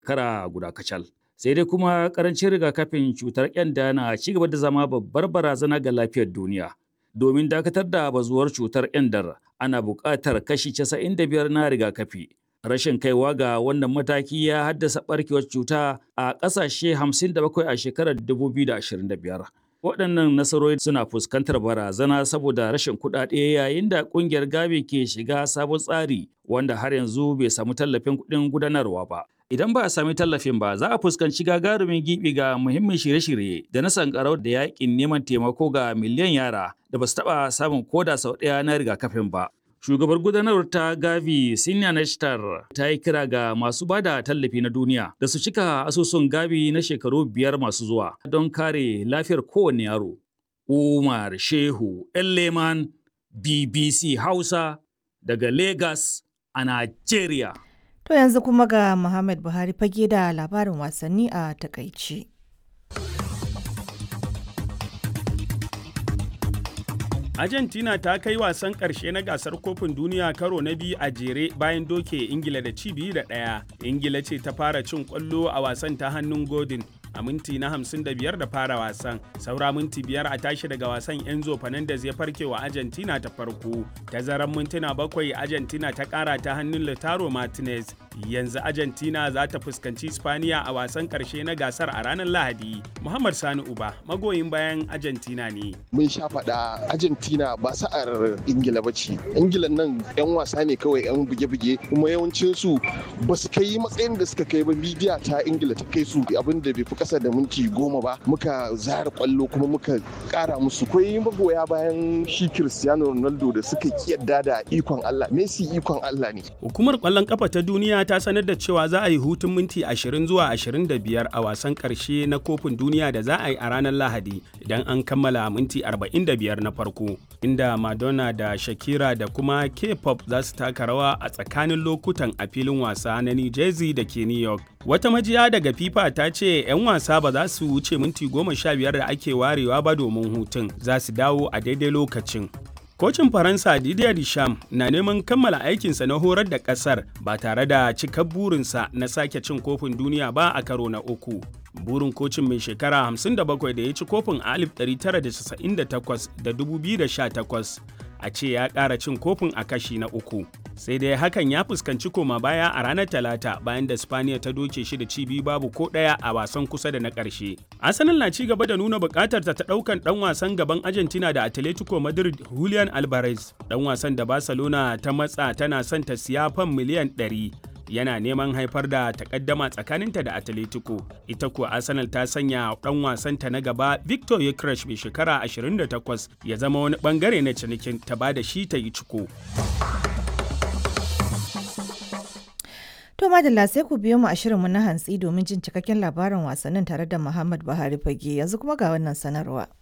kara guda kacal. Sai dai kuma karancin rigakafin cutar kyanda na ci gaba da zama babbar barazana ga lafiyar duniya. Domin dakatar da bazuwar cutar kyandar ana buƙatar kashi 95 na rigakafi. Rashin kaiwa ga wannan mataki ya haddasa barkewar cuta a ƙasashe 57 a shekarar 2025. Waɗannan nasarori suna fuskantar barazana saboda rashin kuɗaɗe yayin da ƙungiyar Gavi ke shiga sabon tsari wanda har yanzu bai samu tallafin kuɗin gudanarwa ba. Idan ba a sami tallafin ba za a fuskanci gagarumin gibi ga muhimmin shirye-shirye da na sankarau da yakin neman taimako ga miliyan yara da ba su taɓa samun koda sau ɗaya na rigakafin ba. Shugabar gudanarwar ta Gavi Sinya Nashtar ta yi kira ga masu ba da tallafi na duniya da su cika asusun Gavi na shekaru biyar masu zuwa don kare lafiyar kowane yaro. Umar Shehu Leman BBC Hausa daga Lagos a Najeriya. To yanzu kuma ga Muhammad Buhari fage da labarin wasanni a takaici. Argentina ta kai wasan ƙarshe na gasar kofin duniya karo na biyu a jere bayan doke Ingila da ci biyu da ɗaya. Ingila ce ta fara cin ƙwallo a wasan ta hannun Godin a minti na 55 da fara wasan. Saura minti biyar a tashi daga wasan Enzo Fernandez ya farke wa Argentina ta farko. Tazaran mintuna bakwai Argentina ta ƙara ta hannun Lautaro Martinez. Yanzu Argentina za ta fuskanci Spaniya a wasan ƙarshe na gasar a ranar Lahadi. Muhammad Sani Uba magoyin bayan Argentina ne. Mun sha faɗa Argentina ba sa'ar Ingila ba ce. Ingila nan 'yan wasa ne kawai 'yan buge-buge kuma yawancinsu ba su kai matsayin da suka kai ba midiya ta Ingila ta kai su abin da bai fi kasa da minti goma ba muka zara kwallo kuma muka kara musu kwai magoya bayan shi Cristiano Ronaldo da suka kiyarda da ikon Allah Messi ikon Allah ne Hukumar kwallon kafa ta duniya ta sanar da cewa za a yi hutun minti 20 zuwa 25 a wasan karshe na kofin duniya da za a yi a ranar Lahadi idan an kammala minti 45 na farko inda Madonna da Shakira da kuma K-pop za su taka rawa a tsakanin lokutan a filin wasa na New Jersey da ke New York. Wata majiya daga FIFA ta ce 'yan wasa ba za su wuce minti goma sha biyar da ake warewa ba domin hutun za su dawo a daidai lokacin. Kocin Faransa Didier Deschamps na neman kammala aikinsa na horar da ƙasar ba tare da cikar burinsa na sake cin kofin duniya ba a karo na uku. Burin kocin mai shekara 57 da ya ci kofin a 1998 da 2018 a ce ya ƙara cin kofin a kashi na uku. Sai dai hakan ya fuskanci koma baya a ranar Talata bayan da Spaniya ta doke shi da ci biyu babu ko ɗaya a wasan kusa da na ƙarshe. Arsenal na ci gaba da nuna buƙatar ta ɗaukan ɗan wasan gaban Argentina da Atletico Madrid Julian Alvarez. Ɗan wasan da Barcelona ta matsa tana son ta siya fan miliyan 100. yana neman haifar da takaddama tsakaninta da Atletico. Ita kuwa Arsenal ta sanya ɗan wasanta na gaba Victor Yekresh mai shekara 28 ya zama wani bangare na cinikin ta ba da shi ta yi ciko. To madalla sai ku biyo mu a shirinmu na hantsi domin jin cikakken labarin wasannin tare da Muhammad Buhari Fage yanzu kuma ga wannan sanarwa.